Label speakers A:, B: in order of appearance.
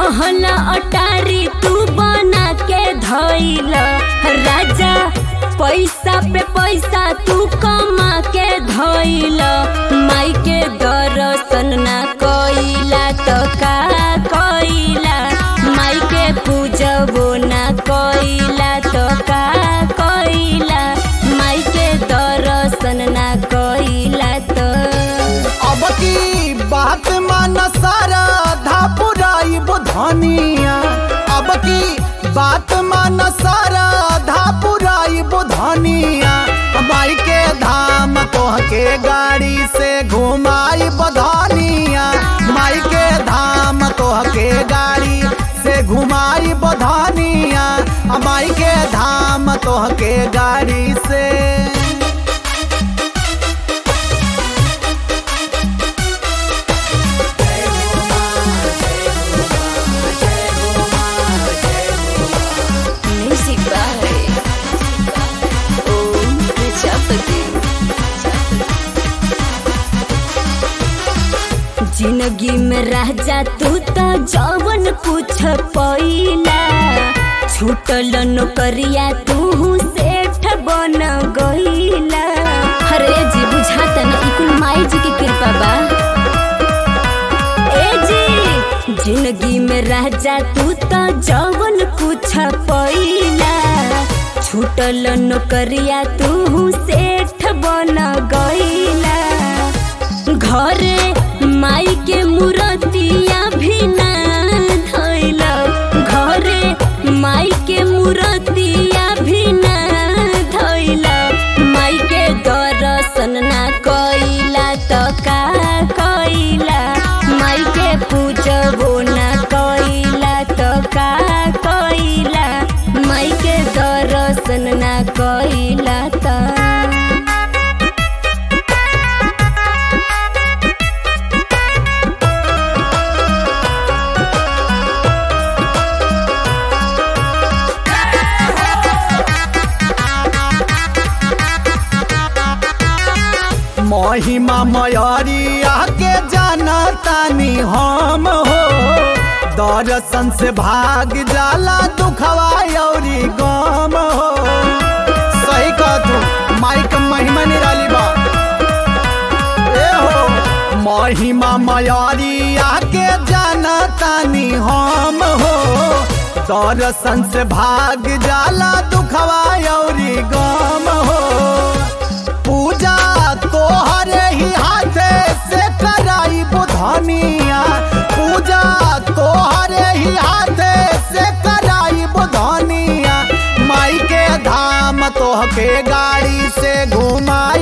A: महला अटारी तू बना के धइल राजा पैसा पे पैसा तू कमा के धइल माई के दर्शन ना कइला तो का कइला माई के पूजबो ना कइला तो का कइला माई के दर्शन ना कइला तो
B: अब की बात मान सारा धापुराई बुधनिया अब की बात मान सारा धापुराई बुधनिया माई के धाम तोह के गाड़ी से घुमाई बधनिया माई के धाम तोह के गाड़ी से घुमाई बधनिया माई के धाम तोह के गाड़ी से
A: Music by Om Prajapati. जिंदगी में राजा तू तो जवन कुछ पैला छूटल नौकरिया तू सेठ बन गईला अरे जी बुझाता ना ई कुल माई जी की कृपा बा ए जी जिंदगी में राजा तू तो जवन कुछ पैला छूटल नौकरिया तू सेठ बन गईला घरे माई के मूर्तिया भी ना धइला घरे माई के मूर्तिया भी ना धइला माई के दर्शन ना कइला तो का कइला माई के पूजबो ना कइला तो का कइला माई के दर्शन ना कइला तो
B: महिमा मयरिया के जाना तानी हम हो दर्शन से भाग जाला दुखवा औरी गम हो सही कह तू माइक महिमा निराली बा ए हो महिमा मयरिया के जाना तानी हम हो दर्शन से भाग जाला दुखवा औरी गम हो पूजा तोहरे ही हाथे से कराई बुधनिया पूजा तोहरे ही हाथे से कराई बुधनिया माई के धाम तोह के गाड़ी से घुमाई